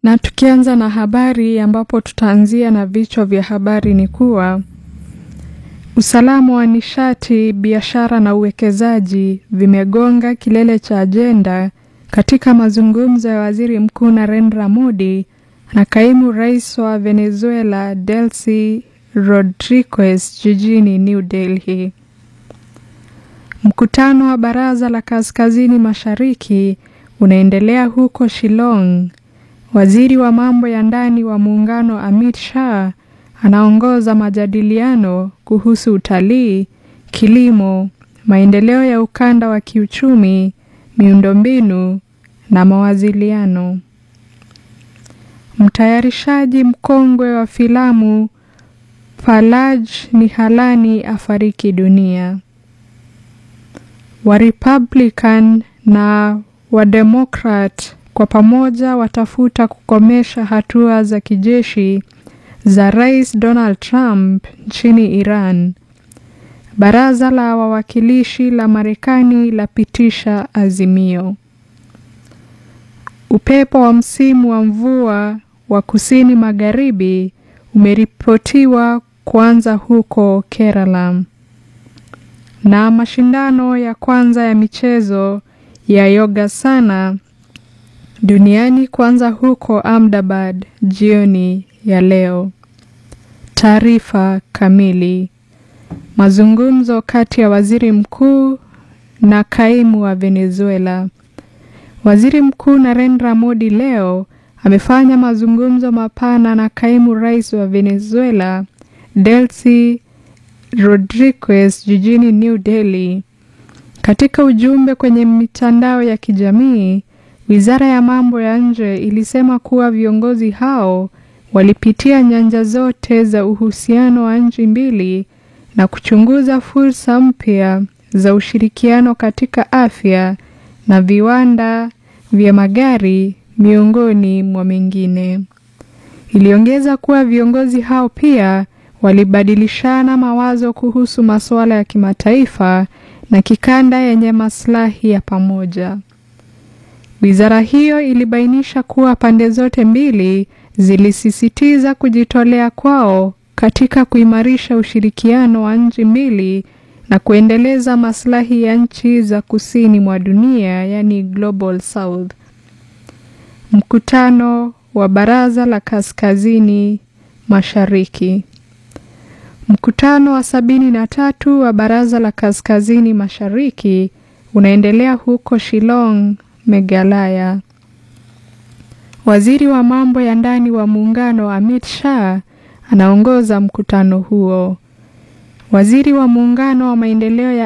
Na tukianza na habari ambapo tutaanzia na vichwa vya habari ni kuwa usalama wa nishati, biashara na uwekezaji vimegonga kilele cha ajenda katika mazungumzo ya Waziri Mkuu Narendra Modi na Kaimu Rais wa Venezuela Delcy Rodriguez jijini New Delhi. Mkutano wa Baraza la Kaskazini Mashariki unaendelea huko Shillong. Waziri wa mambo ya ndani wa muungano Amit Shah anaongoza majadiliano kuhusu utalii, kilimo, maendeleo ya ukanda wa kiuchumi, miundombinu na mawasiliano. Mtayarishaji mkongwe wa filamu Palaj Nihalani afariki dunia. Warepublican na Wademokrat kwa pamoja watafuta kukomesha hatua za kijeshi za Rais Donald Trump nchini Iran. Baraza la wawakilishi la Marekani lapitisha azimio. Upepo wa msimu wa mvua wa kusini magharibi umeripotiwa kuanza huko Kerala. Na mashindano ya kwanza ya michezo ya Yogasana duniani kuanza huko Ahmedabad jioni ya leo. Taarifa kamili. Mazungumzo kati ya waziri mkuu na kaimu wa Venezuela. Waziri Mkuu Narendra Modi leo amefanya mazungumzo mapana na kaimu rais wa Venezuela Delcy Rodriguez jijini New Delhi. Katika ujumbe kwenye mitandao ya kijamii, Wizara ya mambo ya nje ilisema kuwa viongozi hao walipitia nyanja zote za uhusiano wa nchi mbili na kuchunguza fursa mpya za ushirikiano katika afya na viwanda vya magari miongoni mwa mengine. Iliongeza kuwa viongozi hao pia walibadilishana mawazo kuhusu masuala ya kimataifa na kikanda yenye maslahi ya pamoja. Wizara hiyo ilibainisha kuwa pande zote mbili zilisisitiza kujitolea kwao katika kuimarisha ushirikiano wa nchi mbili na kuendeleza maslahi ya nchi za kusini mwa dunia, yani Global South. Mkutano wa Baraza la Kaskazini Mashariki. Mkutano wa sabini na tatu wa Baraza la Kaskazini Mashariki unaendelea huko Shillong, Meghalaya. Waziri wa mambo ya ndani wa muungano Amit Shah anaongoza mkutano huo. Waziri wa muungano wa maendeleo ya